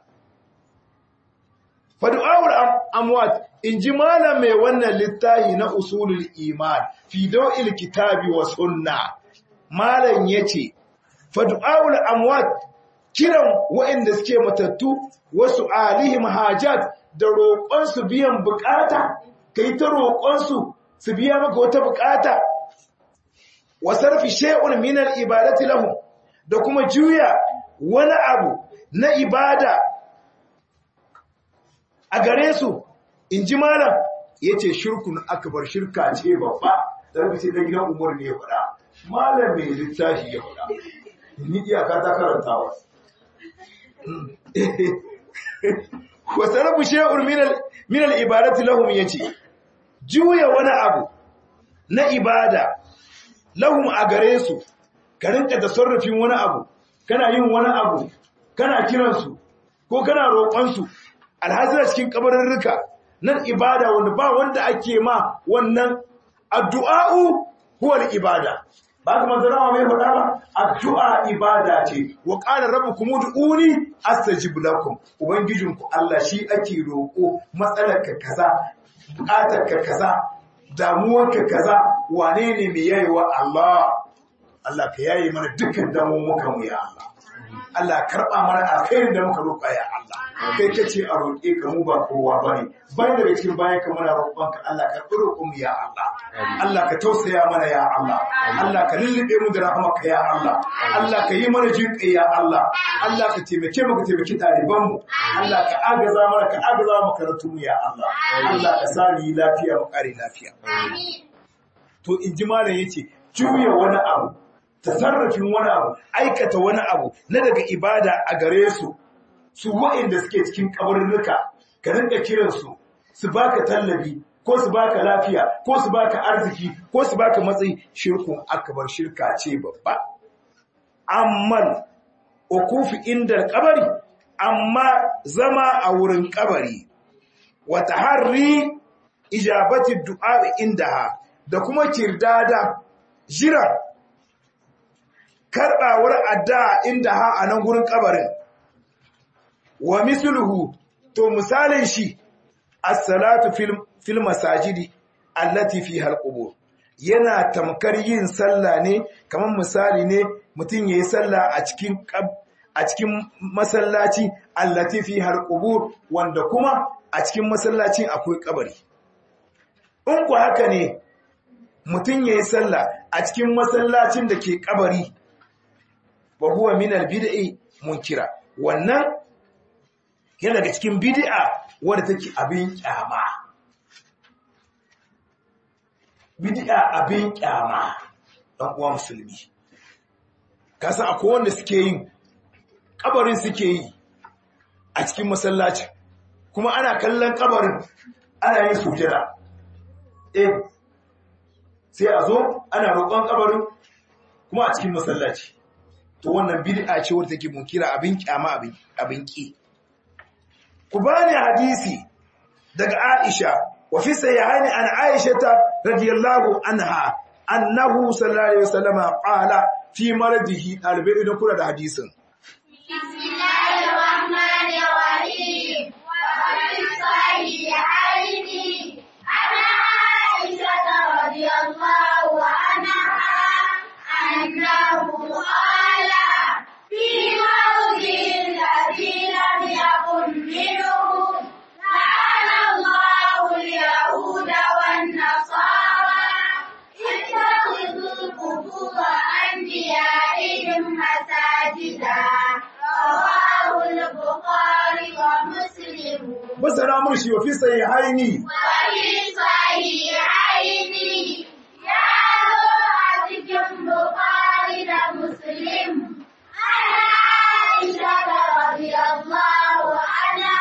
fadu'awar amwat in ji malam mai wannan littahi na usulul iman fi daw'il kitabi wa sunna malam yace fadu'awar amwat kiran waɗanda suke matattu wasu alihim hajat da roƙon su biyan bukata kai ta roƙon su su biya maka wata bukata wa sarfi shay'un min al-ibadati lahum da kuma juya wani abu na ibada a gare su inji malam yace shirkun akbar shirka ce babba dan sai da gidan umar ne ya fada malam mai littafi ya fada ni iyaka ta karantawa wa sarfi shay'un min al min al-ibadati lahum yace juya wani abu na ibada lahum a gare su ka rinka tasarrufin wani abu kana yin wani abu kana kiransu ko kana roƙonsu alhazira cikin kabarurruka nan ibada wanda ba wanda ake ma wannan addu'a'u huwa ibada ba kuma zarawa mai faɗa ba addu'a ibada ce wa qala rabbukum ud'uni astajib lakum ubangijinku Allah shi ake roƙo matsalarka kaza buƙatarka kaza damuwarka kaza wane ne mai yayewa Allah Allah ka yaye mana dukkan damuwarka mu ya Allah Allah karba mana alkhairin da muka roƙa ya Allah kai kace a roƙe ka mu ba kowa bane bayan daga cikin bayan ka muna roƙon ka Allah ka roƙo mu ya Allah Allah ka tausaya mana ya Allah Allah ka lullube mu da rahmarka ya Allah Allah ka yi mana jinƙai ya Allah Allah ka taimake mu ka taimaki ɗaliban mu Allah ka agaza mana ka agaza mu karatu mu ya Allah Allah ka sa mu yi lafiya mu ƙare lafiya to in ji malam yace juya wani abu tasarrafin wani abu aikata wani abu na daga ibada a gare su su wa'inda suke cikin kabarnuka ka rinka kiransu su baka tallabi ko su baka lafiya ko su baka arziki ko su baka matsayi shirkun akbar shirka ce babba amman ukufi inda kabari amma zama a wurin kabari wa taharri ijabati du'a indaha da kuma kirdada jira karbawar addu'a indaha a nan gurin kabarin wa misluhu to misalin shi as-salatu fil fil masajidi allati fiha al-qubur yana tamkar yin sallah ne kamar misali ne mutum yayi sallah a cikin a cikin masallaci allati fiha al-qubur wanda kuma a cikin masallacin akwai kabari in ku haka ne mutum yayi sallah a cikin masallacin da ke kabari wa huwa min al-bid'i munkira wannan yana daga cikin bid'a wadda take abin kyama bid'a abin kyama dan uwa musulmi kasa akwai wanda suke yin kabarin suke yi a cikin masallaci kuma ana kallon kabarin ana yin sujada eh sai a zo ana roƙon kabarin kuma a cikin masallaci to wannan bid'a ce wadda take munkira abin kyama abin abin ki ku bani hadisi daga Aisha wa fi sahihaini an Aisha ta radiyallahu anha annahu sallallahu alaihi wasallam qala fi maradihi dalibai idan kula da hadisin bismillahir rahmanir rahim wa fi sahihaini ana Aisha radiyallahu anha annahu qala fi maradihi alladhi lam yakun minhum لعن الله اليهود والنصارى اتخذوا قبور أنبيائهم مساجدا رواه البخاري ومسلم basara mun shi wa fi sahihaini وفي صحيحين يا أتكم بخاري ومسلم عن عائشة رضي الله عنها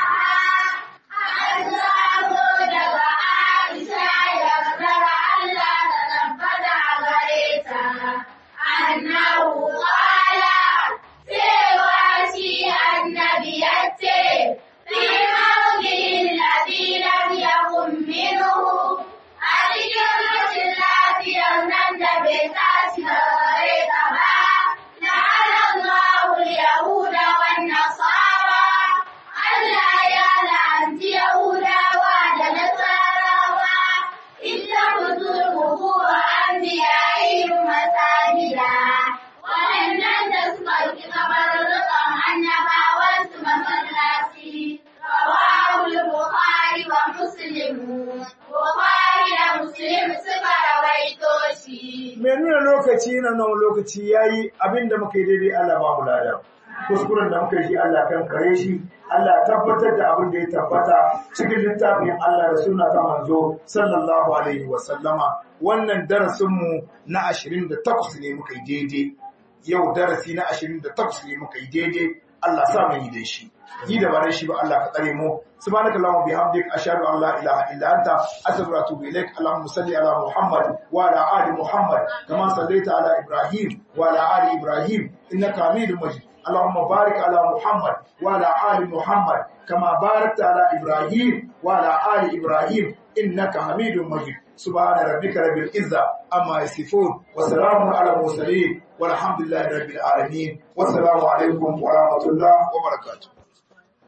لعن الله اليهود والنصارى Allah ya la'anci Yahudawa da Nasarawa, ita mutum kuwa an biya irin masajida. Waɗannan da suka ki kabarurrukan annabawansu masallaci, rawahul Bukhari wa Muslim. Bukhari da Muslim suka rawaito shi. mai nuna lokaci na nan lokaci yayi abinda muka yi daidai Allah ba mu lada kuskuren da muka yi Allah kan kare shi Allah tabbatar da abin da ya tabbata cikin littafin Allah da sunna ta manzo sallallahu alaihi wa sallama wannan darasin mu na 28 ne muka yi daidai yau darasi na 28 ne muka yi daidai Allah sa mu yi da shi yi da bare shi ba Allah ka tsare mu subhanaka allahumma bihamdik ashhadu an la ilaha illa anta astaghfiruka wa atubu ilaik allahumma salli ala muhammad wa ala ali muhammad kama sallaita ala ibrahim wa ala ali ibrahim innaka hamidum majid اللهم بارك على محمد وعلى آل محمد كما باركت على إبراهيم وعلى آل إبراهيم إنك حميد مجيد سبحان ربك رب العزة أما يصفون وسلام على المرسلين والحمد لله رب العالمين والسلام عليكم ورحمة الله وبركاته